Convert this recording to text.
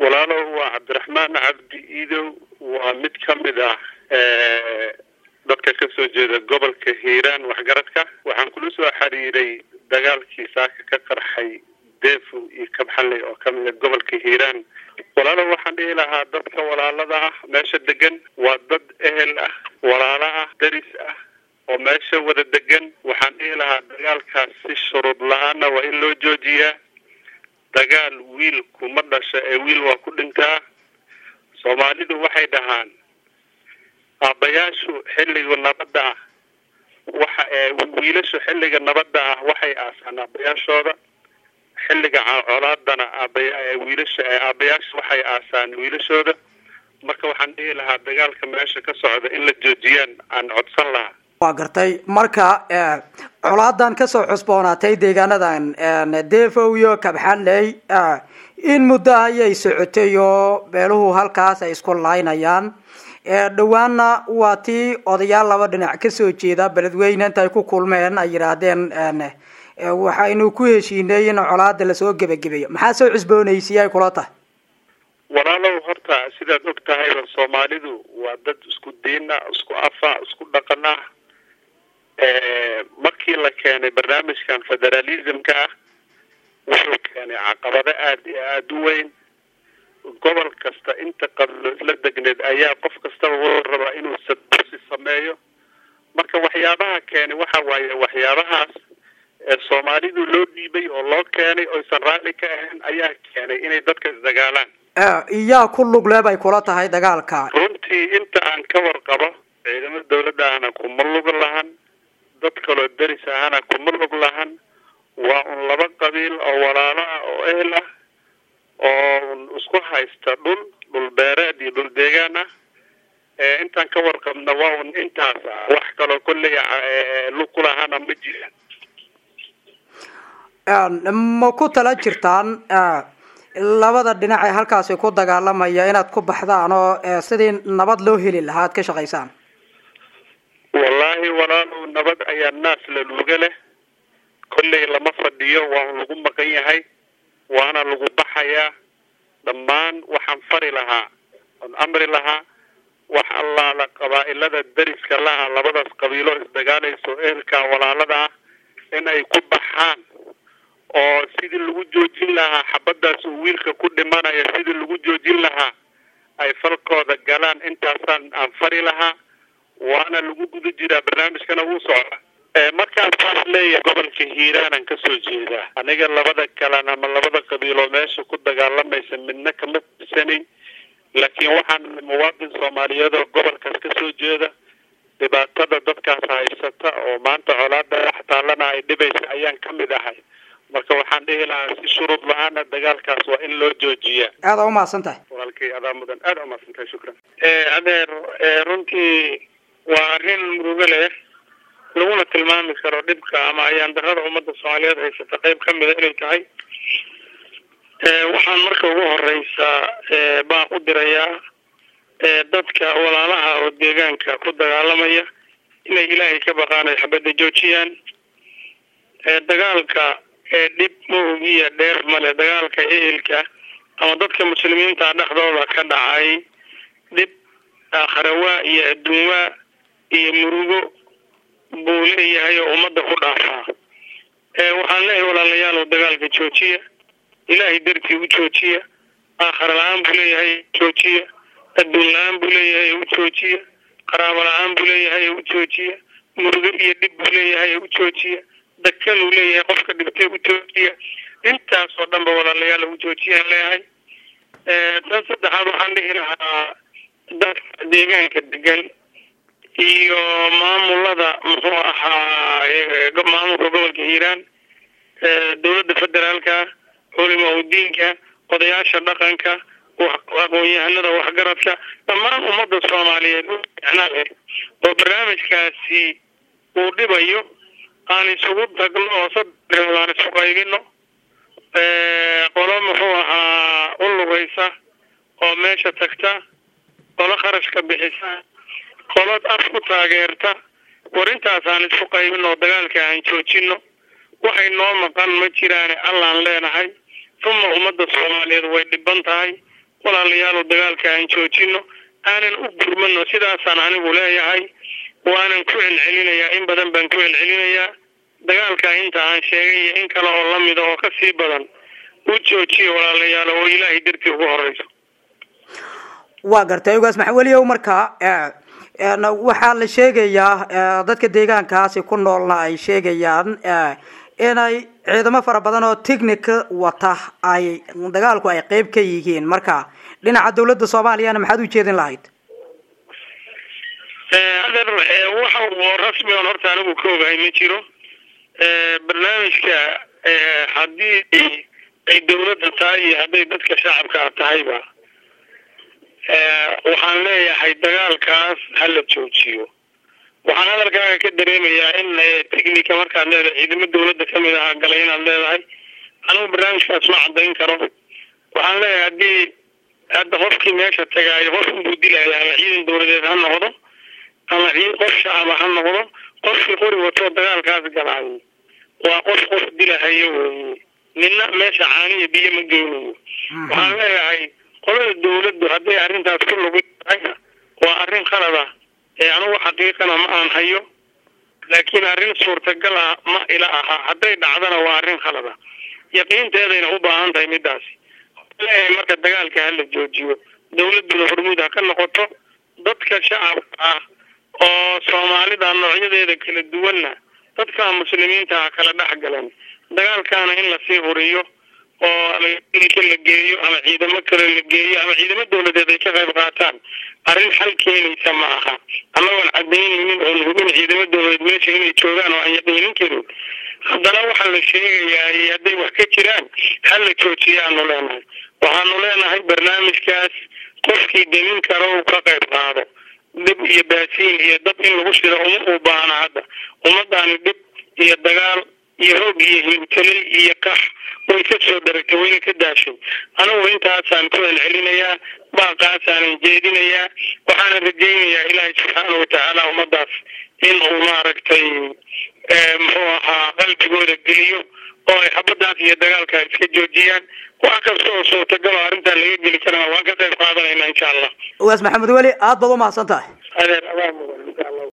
walaalow waa cabdiraxmaan cabdi iidow waa mid ka mid ah dadka ka soo jeeda gobolka hiiraan waxgaradka waxaan kula soo xiriiray dagaalkii saaka ka qarxay deefo iyo kabxalley oo ka mid a gobolka hiiraan walaalow waxaan dhihi lahaa dadka walaalada ah meesha degan waa dad ehel ah walaalo ah daris ah oo meesha wada degan waxaan dhihi lahaa dagaalkaas si shuruud la-aana waa in loo joojiyaa dagaal wiil kuma dhasha ee wiil waa ku dhintaa soomaalidu waxay dhahaan aabbayaashu xilliga nabadda ah waxa wiilashu xilliga nabadda ah waxay aasaan aabbayaashooda xilliga colaadana aabaya wiilasha aabbayaasha waxay aasaan wiilashooda marka waxaan dhihi lahaa dagaalka meesha ka socda in la joojiyaan aan codsan lahaa waa gartay marka colaadan kasoo cusboonaatay deegaanadan defow iyo kabxanley in muddo ayay socotay oo beeluhu halkaas ay isku laynayaan dhowaanna waa tii odayaal laba dhinac kasoo jeeda beledweyne inta ay ku kulmeen ay yidhaahdeen waxaynu ku heshiinay in colaada lasoo gebagabeeyo maxaa soo cusboonaysiye ay kula tahay walaalow horta sidaad og tahayba soomaalidu waa dad isku diina isku afa isku dhaqan ah markii la keenay barnaamijkan federalismka ah wuxuu keenay caqabado aada iyo aada u weyn gobol kasta inta qablo isla degneed ayaa qof kastaba wuxuu rabaa inuu sadursi sameeyo marka waxyaabaha keenay waxa waaye waxyaabahaas ee soomaalidu loo dhiibay oo loo keenay oysan raalli ka ahayn ayaa keenay inay dadka isdagaalaan iyaa ku lugle bay kula tahay dagaalka runtii inta aan ka warqabo ciidamada dawladda ahna kuma lug lahan dad kaloo deris ahana kuma lug lahan waa un laba qabiil oo walaalo ah oo ehel ah oo isku haysta dhul dhul beereed iyo dhul deegaan ah intaan ka warqabna waa un intaas ah wax kaloo kolley lug ku lahana ma jiraan ma ku tala jirtaan labada dhinac ee halkaasi ku dagaalamaya inaad ku baxdaan oo sidii nabad loo heli lahaa ad ka shaqaysaan wallaahi walaalow nabad ayaa naas la luuga leh kolley lama fadhiyo waa lagu maqan yahay waana lagu baxayaa dhammaan waxaan fari lahaa oon amri lahaa wax allaala qabaa'ilada deriska laha labadaas qabiilo isdagaalayso ehelka walaalada ah in ay ku baxaan oo sidii lagu joojin lahaa xabadaas uu wiilka ku dhimanaya sidii lagu joojin lahaa ay falkooda galaan intaasaan aan fari lahaa waana lagu guda jiraa barnaamijkana wuu socda markaan saas leeyahay gobolka hiiraanaan kasoo jeedaa aniga labada kalan ama labada qabiiloo meesha ku dagaalamaysa midna kama tirsanin laakiin waxaan muwaadin soomaaliyeed oo gobolkaas kasoo jeeda dhibaatada dadkaas haysata oo maanta colaada dhex taallana ay dhibaysa ayaan kamid ahay marka waxaan dhihi lahaa si shuruud la-aana dagaalkaas waa in loo joojiyaa aada umahadsan tahay walaalkay adaa mudan aada umahadsan tahay shukran adeer runtii waa arrin murugo leh laguna tilmaami karo dhibka ama ayaan darada ummadda soomaaliyeed haysata qeyb ka mida inay tahay waxaan marka ugu horeysa baan u dirayaa dadka walaalaha oo deegaanka ku dagaalamaya inay ilaahay ka baqaan ay xabadda joojiyaan dagaalka dhib ma ogiya dheer male dagaalka ehelka ama dadka muslimiinta dhexdooda ka dhacay dhib aakharawaa iyo adduunwaa iyo murugo buu leeyahay oo ummadda ku dhaafaa waxaan leeyahay walaalayaal oo dagaalka joojiya ilaahay dartii u joojiya aakhara la-aan buu leeyahay joojiya adduun la-aan buu leeyahay u joojiya qaraabo la-aan buu leeyahay u joojiya murugo iyo dhib buu leeyahay u joojiya dakanuu leeyahay qofka dhibtay u joojiya intaasoo dhan ba walaalayaal u joojiyaan leeyahay tan saddexaad waxaan dhihi lahaa dadka deegaanka degan iyo maamulada muxuu ahaa maamulka gobolka hiiraan dowladda federaalka culima udiinka odayaasha dhaqanka aqoon-yahanada waxgaradka dhammaan ummadda soomaaliyeed micna leh oo barnaamijkaasi uu dhibayo aan isugu tagno oo saddex aan isu qaybino qolo muxuu ahaa u lugaysa oo meesha tagta qolo kharashka bixisa qolo af ku taageerta war intaasaan isku qaybin oo dagaalka aan joojino waxay noo maqan ma jiraane allaan leenahay uma ummadda soomaaliyeed way dhiban tahay walaalayaalow dagaalka aan joojino aanan u gurmano sidaasaan anigu leeyahay waanan ku celcelinayaa in badan baan ku celcelinayaa dagaalka inta aan sheegay iyo in kale oo lamida oo kasii badan u joojiyo walaalayaal oo ilaahay dartii ugu horeyso waa gartay ogaas maxaweliyow markaa waxaa la sheegayaa dadka deegaankaasi ku noolna ay sheegayaan inay ciidamo fara badan oo technica wata ay dagaalku ay qeyb ka yihiin marka dhinaca dawladda soomaaliyana maxaad u jeedin lahayd adeer waxa oo rasmi on horta anigu ka ogahay ma jiro barnaamijka haddii ay dawladda tahay iyo hadday dadka shacabka tahayba waxaan leeyahay dagaalkaas hala joojiyo waxaan hadalkaaga ka dareemayaa in technica markaad leedahay ciidamo dawladda kamid ahaa galay inaad leedahay anigu barnaamijkaas ma cadayn karo waxaan leeyahay haddii hadda qofkii meesha tagaayo qof inbuu dilaya ama ciidan dawladeed ha noqdo ama ciid qof shacaba ha noqdo qofkii qori watoo dagaalkaas galaayo waa qof qof dilahayo weeye nina meesha caaniya biyo ma geynayo waxaan leeyahay qolada dawladdu hadday arrintaas ku lugu tahayna waa arrin qalad ah ee anugu xaqiiqana ma aan hayo laakiin arrin suurtagal ah ma ila aha hadday dhacdana waa arrin khalad ah yaqiinteedayna u baahan tahay midaasi leeyahay marka dagaalka hala joojiyo dawladduna hormuud ha ka noqoto dadka shacabka ah oo soomaalida noocyadeeda kala duwanna dadka muslimiinta ha kala dhex galan dagaalkaana in lasii huriyo oo ama ka la geeyo ama ciidamo kale la geeyo ama ciidamo dawladeed ay ka qayb qaataan arrin xal keenaysa ma aha amagoon cadaynaynin oon hubin ciidamo dawladeed meesha inay joogaan oo aan yaqiinin karin haddana waxaa la sheegayaa hadday wax ka jiraan hal la joojiyaanu leenahay waxaanu leenahay barnaamijkaas qofkii demin karo uu ka qayb qaado dhib iyo baasiin iyo dab in lagu shido uma uu baahna hadda ummadaani dhib iyo dagaal iyo hoog iyo hilibtaley iyo kax way ka soo dharagtay wayna ka daashay anigu intaasaan ku celcelinayaa baaqaasaanan jeedinayaa waxaana rajaynayaa ilaahay subxaana watacaala ummadaas in uu maaragtay muxuu ahaa qalbigooda geliyo oo ay xabadaas iyo dagaalka iska joojiyaan wax kasta oo suurtagal oo arrintan laga geli karana waan ka qayb qaadanayna insha allah ogaas maxamed weli aada baad umahadsan tahay adeer abaa mudan insha allah